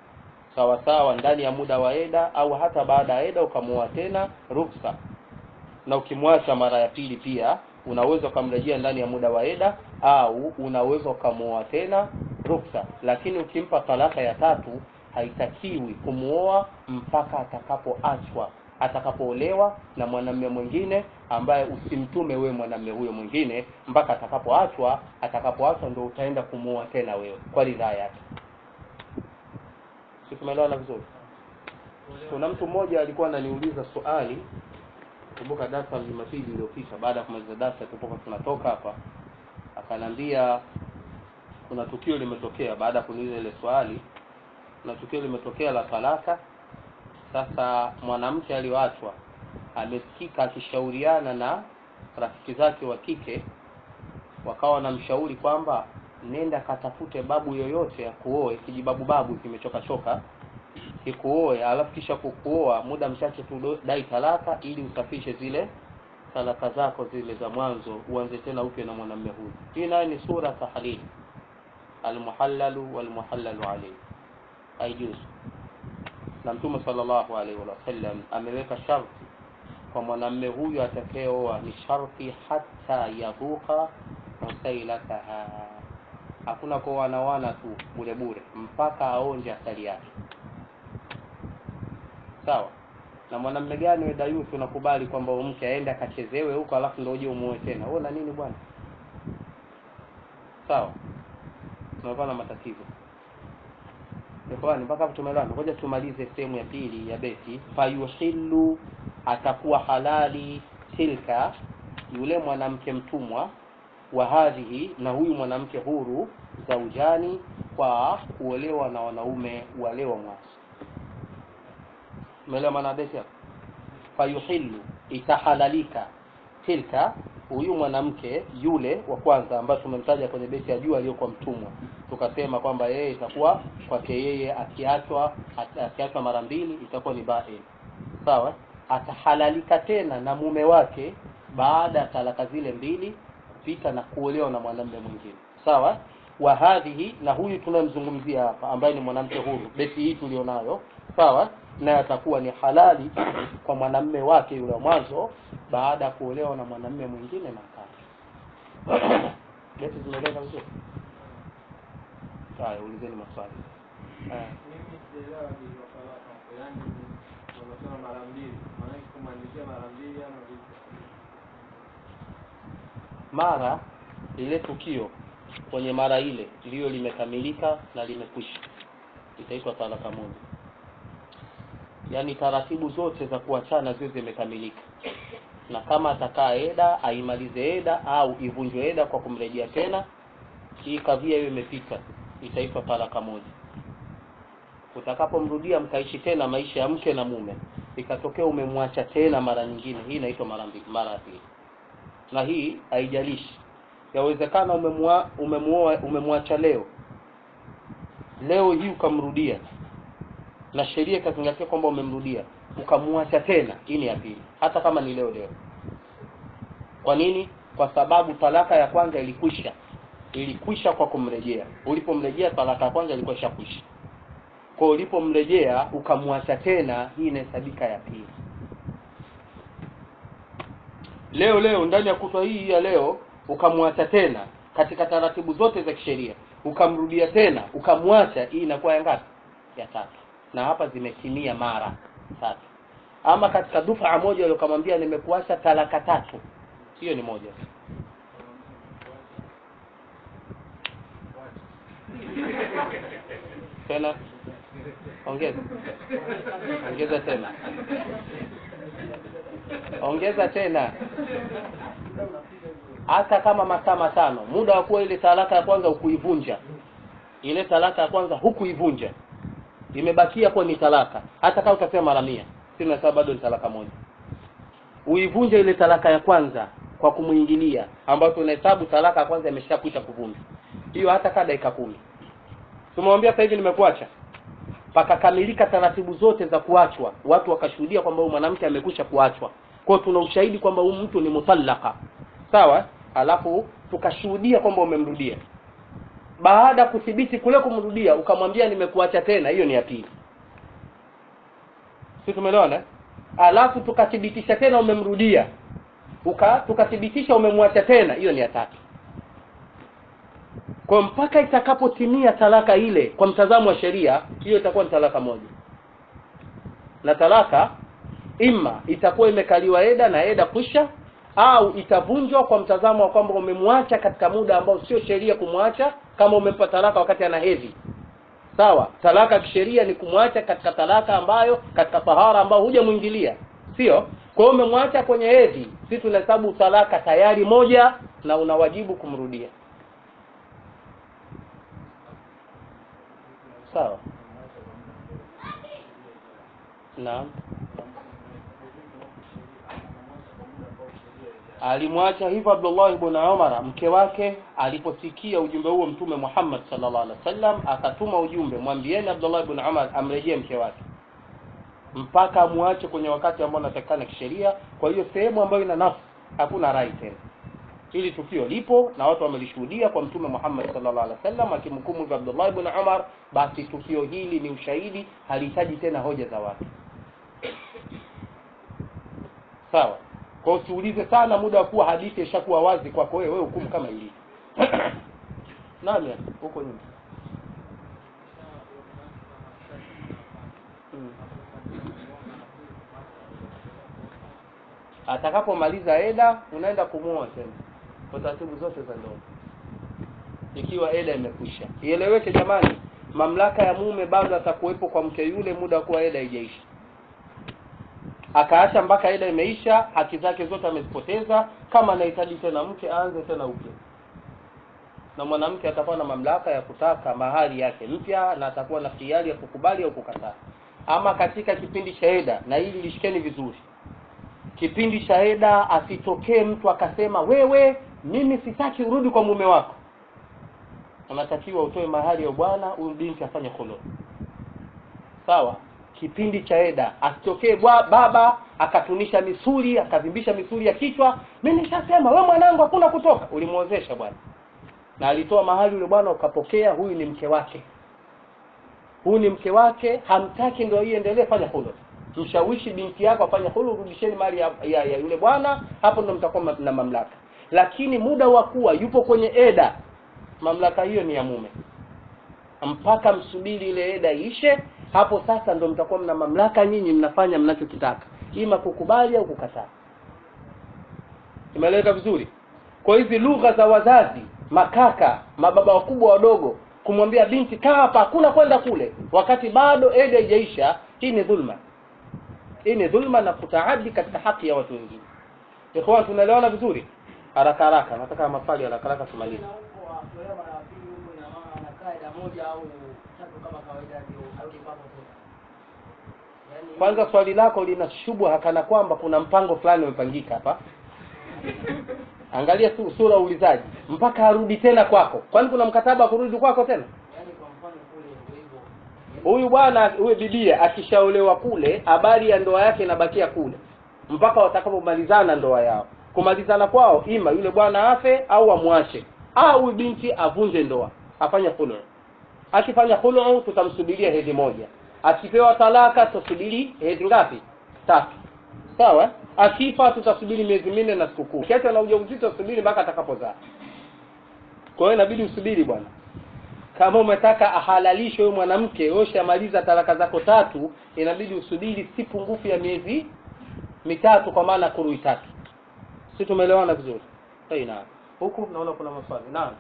sawa sawa ndani ya muda wa eda au hata baada ya eda ukamuoa tena ruksa na ukimwacha mara ya pili pia unaweza ukamrejea ndani ya muda wa eda au unaweza ukamuoa tena ruksa lakini ukimpa talaka ya tatu haitakiwi kumuoa mpaka atakapoachwa atakapoolewa na mwanamume mwingine ambaye usimtume wewe mwanamume huyo mwingine mpaka atakapoachwa atakapoachwa ndio utaenda kumuoa tena wewe kwa ridhaa yake si tumeelewana vizuri kuna mtu mmoja alikuwa ananiuliza swali kumbuka darasa la Jumapili iliyopita baada ya kumaliza darasa tulipokuwa tunatoka hapa akanambia kuna tukio limetokea baada ya kuniuliza ile swali kuna tukio limetokea la talaka sasa mwanamke aliyoachwa amesikika akishauriana na rafiki zake wa kike wakawa wanamshauri kwamba nenda katafute babu yoyote akuoe kijibabu babu kimechoka choka kikuoe alafu kisha kukuoa muda mchache tu dai talaka ili usafishe zile talaka zako zile za mwanzo uanze tena upya na mwanamume huyu hii nayo ni sura tahlili almuhallalu walmuhallalu alayhi haijuzu na mtume sallallahu alaihi wasallam ameweka sharti kwa mwanamume huyu atakayeoa ni sharti hata yadhuka usailataha hakuna kuoana wana tu bure bure mpaka aonje asali yake sawa na mwanamume gani wewe dayuthi unakubali kwamba mke aende akachezewe huko alafu ndio uje umuoe tena wewe na nini bwana sawa tunakuwa na matatizo Ikhwani mpaka hapo tumeelewana. Ngoja tumalize sehemu ya pili ya beti. Fayuhillu atakuwa halali tilka yule mwanamke mtumwa wa hadhihi na huyu mwanamke huru zaujani kwa kuolewa na wanaume wale wa mwanzo. Umeelewa maana beti hapo? Fayuhillu itahalalika tilka huyu mwanamke yule wa kwanza ambaye tumemtaja kwenye beti ya juu aliyokuwa mtumwa tukasema kwamba yeye itakuwa kwake yeye akiachwa akiachwa mara mbili itakuwa ni bain sawa atahalalika tena na mume wake baada ya talaka zile mbili kupita na kuolewa na mwanamume mwingine sawa wa hadhihi na huyu tunayemzungumzia hapa ambaye ni mwanamke huru beti hii tulionayo sawa naye atakuwa ni halali kwa mwanamume wake yule wa mwanzo baada ya kuolewa na mwanamume mwingine na kati beti zimeeleza vizuri haya ulizeni maswali haya Mimi sijaelewa hilo talaka hapo. Yaani wanasema mara mbili. Maana kumaanisha mara mbili ama vipi? mara lile tukio kwenye mara ile ndiyo limekamilika na limekwisha itaitwa talaka moja yaani taratibu zote za kuachana ziwe zimekamilika na kama atakaa eda aimalize eda au ivunjwe eda kwa kumrejea tena hii kadhia hiyo imepita itaitwa talaka moja utakapomrudia mkaishi tena maisha ya mke na mume ikatokea umemwacha tena mara nyingine hii inaitwa mara mbili mara ya pili na hii haijalishi yawezekana umemua umemuoa umemwacha leo leo hii ukamrudia na sheria ikazingatia kwamba umemrudia ukamwacha tena hii ni ya pili hata kama ni leo leo kwa nini kwa sababu talaka ya kwanza ilikwisha ilikwisha kwa kumrejea ulipomrejea talaka ya kwanza ilikuwa ishakwisha kwa ulipomrejea ukamwacha tena hii inahesabika ya pili leo leo ndani ya kutwa hii ya leo ukamwacha tena katika taratibu zote za kisheria ukamrudia tena ukamwacha hii inakuwa ya ngapi ya tatu na hapa zimetimia mara tatu ama katika dufaa moja ile ukamwambia nimekuacha talaka tatu hiyo ni moja tena ongeza ongeza tena ongeza tena hata kama masaa matano muda wa kuwa ile talaka ya kwanza hukuivunja ile talaka ya kwanza hukuivunja imebakia kuwa ni talaka hata kama utasema mara mia sina sababu bado ni talaka moja uivunje ile talaka ya kwanza kwa kumuingilia ambayo tunahesabu talaka ya kwanza imeshakwisha kuvunjwa hiyo hata kaa dakika kumi tumemwambia sasa hivi nimekuacha pakakamilika taratibu zote za kuachwa watu wakashuhudia kwamba huyu mwanamke amekwisha kuachwa kwao tuna ushahidi kwamba huyu mtu ni mutallaka sawa alafu tukashuhudia kwamba umemrudia baada ya kuthibiti kule kumrudia ukamwambia nimekuacha tena hiyo ni ya pili si tumeelewana eh? alafu tukathibitisha tena umemrudia uka tukathibitisha umemwacha tena hiyo ni ya tatu kwa mpaka itakapotimia talaka ile kwa mtazamo wa sheria hiyo itakuwa ni talaka moja na talaka ima itakuwa imekaliwa eda na eda kwisha au itavunjwa kwa mtazamo wa kwamba umemwacha katika muda ambao sio sheria kumwacha kama umempa talaka wakati ana hedhi sawa talaka kisheria ni kumwacha katika talaka ambayo katika tahara ambayo hujamwingilia sio kwa hiyo umemwacha kwenye hedhi si tunahesabu talaka tayari moja na una wajibu kumrudia sawa naam alimwacha hivyo Abdullah ibn Umar mke wake aliposikia ujumbe huo mtume Muhammad sallallahu alaihi wasallam akatuma ujumbe mwambieni Abdullah ibn Umar amrejee mke wake mpaka amwache kwenye wakati ambao unatakikana kisheria kwa hiyo sehemu ambayo ina nafsi hakuna rai tena hili tukio lipo na watu wamelishuhudia kwa mtume Muhammad sallallahu alaihi wasallam akimhukumu hivyo Abdullah ibn Umar basi tukio hili ni ushahidi halihitaji tena hoja za watu sawa kwa hiyo usiulize sana muda wa kuwa hadithi ishakuwa wazi kwako wewe wewe hukumu kama ilivyo nani huko nyuma hmm. atakapomaliza eda unaenda kumuoa tena kwa taratibu zote za ndoa ikiwa eda imekwisha ieleweke jamani mamlaka ya mume bado atakuwepo kwa mke yule muda wa kuwa eda haijaisha akaacha mpaka eda imeisha haki zake zote amezipoteza kama anahitaji tena mke aanze tena upya na mwanamke atakuwa na mamlaka ya kutaka mahali yake mpya na atakuwa na hiari ya kukubali au kukataa ama katika kipindi cha eda na hili lishikeni vizuri kipindi cha eda asitokee mtu akasema wewe mimi sitaki urudi kwa mume wako unatakiwa utoe mahali ya bwana huyu binti afanye khulu sawa kipindi cha eda asitokee baba akatunisha misuli akavimbisha misuli ya kichwa mimi nishasema we mwanangu hakuna kutoka ulimwozesha bwana na alitoa mahali yule bwana ukapokea huyu ni mke wake huyu ni mke wake hamtaki ndio iendelee fanya hulu mshawishi binti yako afanye hulu rudisheni mali ya, ya, ya yule bwana hapo ndo mtakuwa na mamlaka lakini muda wa kuwa yupo kwenye eda mamlaka hiyo ni ya mume mpaka msubiri ile eda iishe hapo sasa ndo mtakuwa mna mamlaka nyinyi mnafanya mnachokitaka ima kukubali au kukataa imeeleweka vizuri kwa hizi lugha za wazazi makaka mababa wakubwa wadogo kumwambia binti kaa hapa hakuna kwenda kule wakati bado eda haijaisha hii ni dhulma hii ni dhulma na kutaadi katika haki ya watu wengine ikhwan tunaelewana vizuri haraka haraka nataka maswali haraka haraka tumalize kwanza swali lako lina shubha kana kwamba kuna mpango fulani umepangika hapa angalia tu sura uulizaji mpaka arudi tena kwako kwani kuna mkataba wa kurudi kwako tena huyu bwana huyu bibia akishaolewa kule habari ya ndoa yake inabakia kule mpaka watakapomalizana ndoa yao kumalizana kwao ima yule bwana afe au amwache au huyu binti avunje ndoa afanye khulu akifanya khulu tutamsubiria hedhi moja akipewa talaka tutasubiri hedhi ngapi tatu sawa akifa tutasubiri miezi minne na sikukuu kiacha na ujauzito tutasubiri mpaka atakapozaa kwa hiyo inabidi usubiri bwana kama umetaka ahalalishwe huyo mwanamke wewe ushamaliza talaka zako tatu inabidi usubiri si pungufu ya miezi mitatu kwa maana kurui tatu si tumeelewana vizuri hey, naam huku naona kuna maswali naam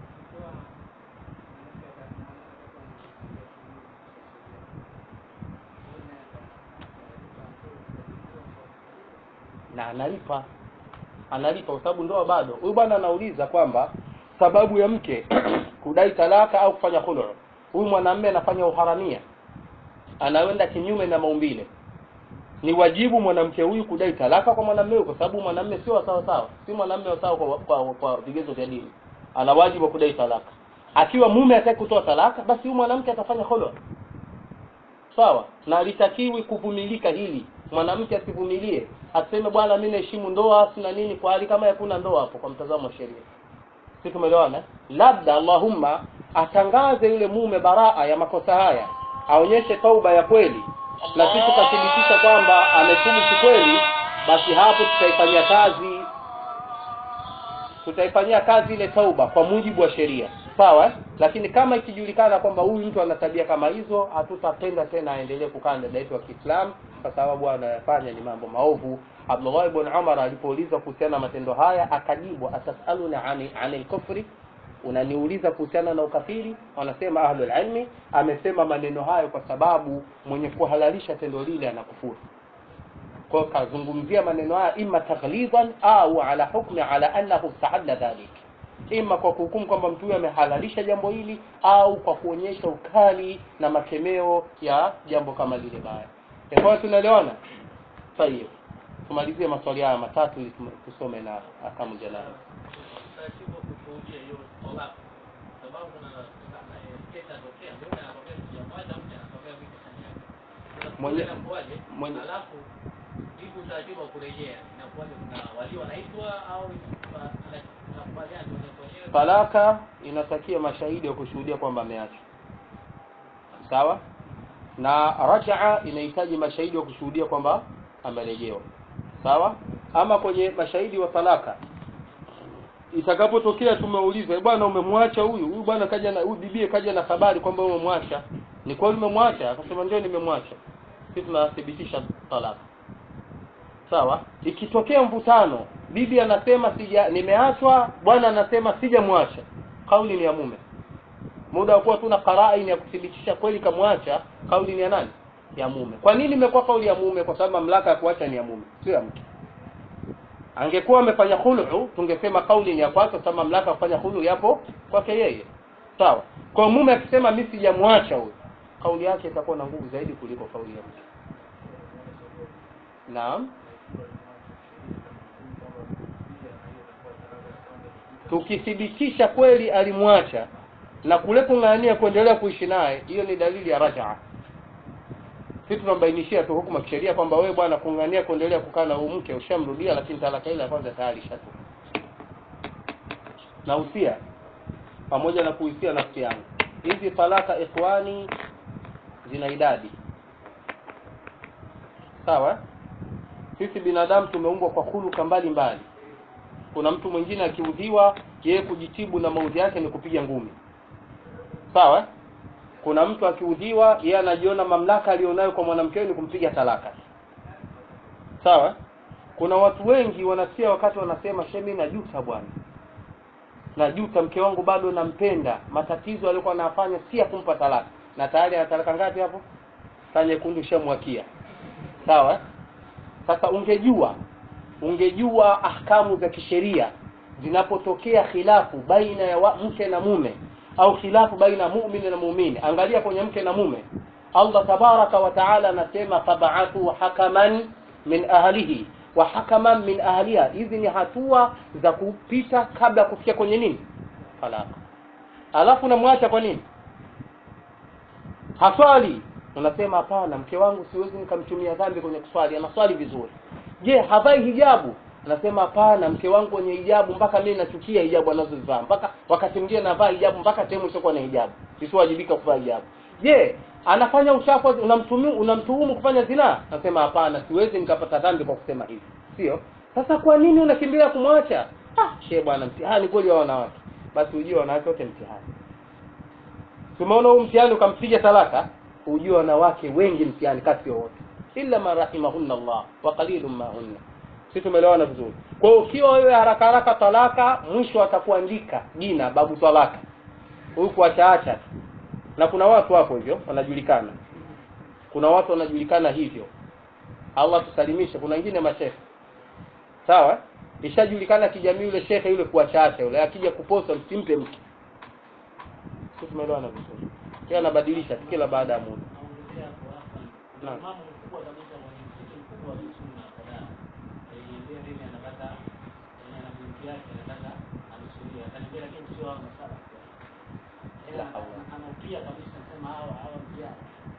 na analipa analipa kwa sababu ndoa bado huyu bwana anauliza kwamba sababu ya mke kudai talaka au kufanya khulu huyu mwanamume anafanya uharamia anaenda kinyume na maumbile ni wajibu mwanamke huyu kudai talaka kwa mwanamume huyu kwa sababu mwanamume sio sawa sawa si mwanamume wa sawa kwa, kwa, kwa vigezo vya dini ana wajibu wa kudai talaka akiwa mume hataki kutoa talaka basi huyu mwanamke atafanya khulu sawa na alitakiwi kuvumilika hili mwanamke asivumilie aseme bwana mimi naheshimu ndoa sina nini kwa hali kama hakuna ndoa hapo kwa mtazamo wa sheria si tumeelewana labda allahumma atangaze yule mume baraa ya makosa haya aonyeshe tauba ya kweli na sisi tukathibitisha kwamba ametubu kikweli basi hapo tutaifanyia kazi tutaifanyia kazi ile tauba kwa mujibu wa sheria sawa eh? lakini kama ikijulikana kwamba huyu mtu ana tabia kama hizo hatutapenda tena aendelee kukaa na dada yetu wa Kiislamu kwa sababu anayafanya ni mambo maovu Abdullah ibn Umar alipoulizwa kuhusiana na matendo haya akajibu atasaluna ani anil kufri unaniuliza kuhusiana na ukafiri wanasema ahlul ilmi amesema maneno hayo kwa sababu mwenye kuhalalisha tendo lile anakufuru kwa hiyo kazungumzia maneno haya imma taghlidan au ala hukmi ala annahu istahalla dhalik ima kwa kuhukumu kwamba mtu huyo amehalalisha jambo hili au kwa kuonyesha ukali na makemeo ya jambo kama lile baya kwa hiyo tunaelewana tayeb tumalizie maswali haya matatu ili tum- tusome na akamu jalala utaratibu wa kushuhudia hiyo talaka sababu kuna kuna kesa tokea mume anatokea sijamwacha mke anatokea mke kanyaka Mwenye- inakuwaje mwenye- alafu hivi utaratibu wa kurejea inakuwaje kuna walio wanaitwa au inakuwa- ana- anakubaliana tu wenyewe kwa wenyewe talaka inatakia mashahidi wa kushuhudia kwamba ameachwa sawa na rajaa inahitaji mashahidi wa kushuhudia kwamba amerejewa sawa ama kwenye mashahidi wa talaka itakapotokea tumeuliza "Eh, bwana umemwacha huyu huyu bwana kaja na huyu bibie kaja na habari kwamba umemwacha ni kweli umemwacha akasema ndio nimemwacha sisi tunathibitisha talaka sawa ikitokea mvutano bibi anasema sija nimeachwa bwana anasema sijamwacha kauli ni ya mume muda wa kuwa tuna qaraini ya kuthibitisha kweli kamwacha kauli ni ya nani ya mume kwa nini imekuwa kauli ya mume kwa sababu mamlaka ya kuacha ni ya mume sio ya mke angekuwa amefanya khulu tungesema kauli ni ya kwake kwa sababu mamlaka ya kufanya khulu yapo kwake yeye sawa kwa mume akisema mimi sijamwacha huyo kauli yake itakuwa na nguvu zaidi kuliko kauli ya mke naam tukithibitisha kweli alimwacha na kule kung'ang'ania kuendelea kuishi naye hiyo ni dalili ya rajaa sisi tunambainishia tu hukumu ya kisheria kwamba wewe bwana kung'ang'ania kuendelea kukaa na huyu mke ushamrudia lakini talaka ile ya kwanza tayari ishatu na usia pamoja na kuhusia nafsi yangu hizi talaka ikhwani zina idadi sawa sisi binadamu tumeumbwa kwa huluka mbalimbali kuna mtu mwingine akiudhiwa yeye kujitibu na maudhi yake ni kupiga ngumi sawa kuna mtu akiudhiwa yeye anajiona mamlaka aliyonayo kwa mwanamke ni kumpiga talaka sawa kuna watu wengi wanasikia wakati wanasema shemi najuta bwana najuta mke wangu bado nampenda matatizo aliyokuwa anafanya si ya kumpa talaka na tayari ana talaka ngapi hapo saa nyekundu shamwakia sawa sasa ungejua ungejua ahkamu za kisheria zinapotokea khilafu baina ya wa, mke na mume au khilafu baina ya muumini na muumini angalia kwenye mke na mume Allah tabaraka wa taala anasema fabaathu hakaman min ahlihi wa hakaman min ahliha hizi ni hatua za kupita kabla ya kufikia kwenye nini talaka alafu namwacha kwa nini haswali unasema hapana mke wangu siwezi nikamtumia dhambi kwenye kuswali anaswali vizuri je havai hijabu anasema hapana mke wangu kwenye hijabu mpaka mimi nachukia hijabu anazozivaa mpaka wakati mwingine navaa hijabu mpaka sehemu isiokuwa na hijabu isiwajibika kuvaa hijabu je anafanya uchafu unamtuhumu unamtuhumu kufanya zinaa nasema hapana siwezi nikapata dhambi kwa kusema hivi sio sasa kwa nini unakimbilia kumwacha ah she bwana mtihani kweli wa wanawake basi ujue wanawake wote mtihani tumeona huu mtihani ukampiga talaka ujue wanawake wengi mtihani kasi wote illa ma rahimahunna Allah wa qalilun ma hunna si tumeelewana vizuri kwa hiyo ukiwa wewe haraka haraka talaka mwisho atakuandika jina babu talaka huyu kuachaacha tu na kuna watu hapo hivyo wanajulikana kuna watu wanajulikana hivyo Allah tusalimishe kuna wengine mashehe sawa ishajulikana kijamii yule shekhe yule kuachaacha yule akija kuposa msimpe mke si tumeelewana vizuri kila anabadilisha tu kila baada ya muda naongezea hapo hapa Naam. kuna mama mkubwa kabisa mwenye msikiti mkubwa wa sunna kadhaa aliambia mimi anataka yani ana binti yake anataka anusulia akaniambia lakini sio hao masala La hawla. anaupia kabisa sema hawa hawa mjaa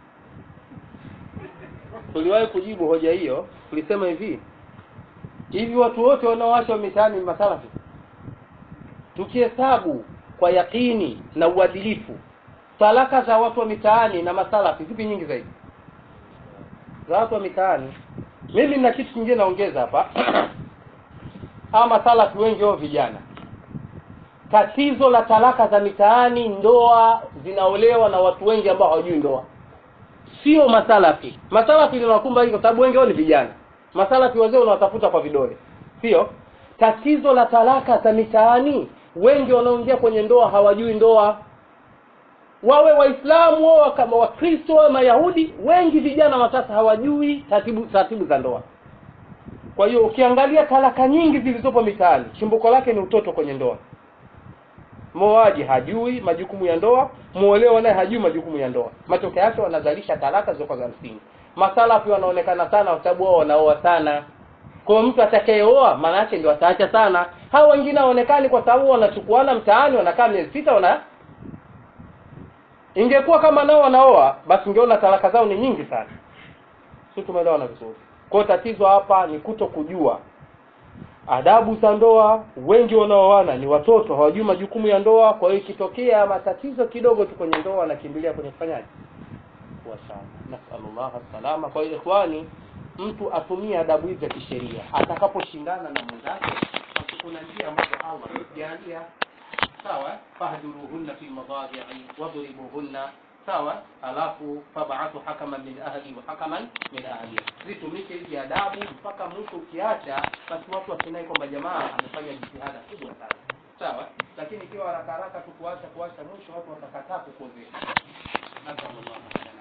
tuliwahi kujibu hoja hiyo tulisema hivi hivi watu wote wanaoacha mitaani ni masalafi tukihesabu kwa yakini na uadilifu talaka za watu wa mitaani na masalafi zipi nyingi zaidi za watu wa mitaani mimi na kitu kingine naongeza hapa ama salafi wengi wao vijana tatizo la talaka za mitaani ndoa zinaolewa na watu wengi ambao hawajui ndoa sio masalafi masalafi linawakumba hili kwa sababu wengi wao ni vijana masalafi wazee unawatafuta kwa vidole sio tatizo la talaka za mitaani wengi wanaoingia kwenye ndoa hawajui ndoa wawe waislamu wao kama wakristo wawe mayahudi wengi vijana wa sasa hawajui taratibu taratibu za ndoa kwa hiyo ukiangalia talaka nyingi zilizopo mitaani chimbuko lake ni utoto kwenye ndoa mwoaji hajui majukumu ya ndoa muolewa naye hajui majukumu ya ndoa matokeo yake wanazalisha talaka zilizokuwa za msingi masalafi wanaonekana sana kwa sababu wao wanaoa sana kwa hiyo mtu atakayeoa maana yake ndio ataacha sana hao wengine hawaonekani kwa sababu wanachukuana mtaani wanakaa miezi sita wana ingekuwa kama nao wanaoa basi ungeona talaka zao ni nyingi sana si tumeelewana vizuri kwa hiyo tatizo hapa ni kuto kujua adabu za ndoa wengi wanaoana ni watoto hawajui majukumu ya ndoa kwa hiyo ikitokea matatizo kidogo tu kwenye ndoa wanakimbilia kwenye kufanyaje kuachana nasallallahu salama kwa hiyo ikhwani mtu atumie adabu hizi za kisheria atakaposhindana na mwenzake basi kuna njia ambazo Allah amejalia sawa fahduruhunna fi madhaji'i wadribuhunna sawa alafu fab'athu hakaman min ahli wa hakaman min ahli zitumike hizi adabu mpaka mtu ukiacha basi watu wasinai kwamba jamaa amefanya jitihada kubwa sana sawa lakini ikiwa haraka haraka tu kuacha kuacha mwisho watu watakataa kukuozesha nasallallahu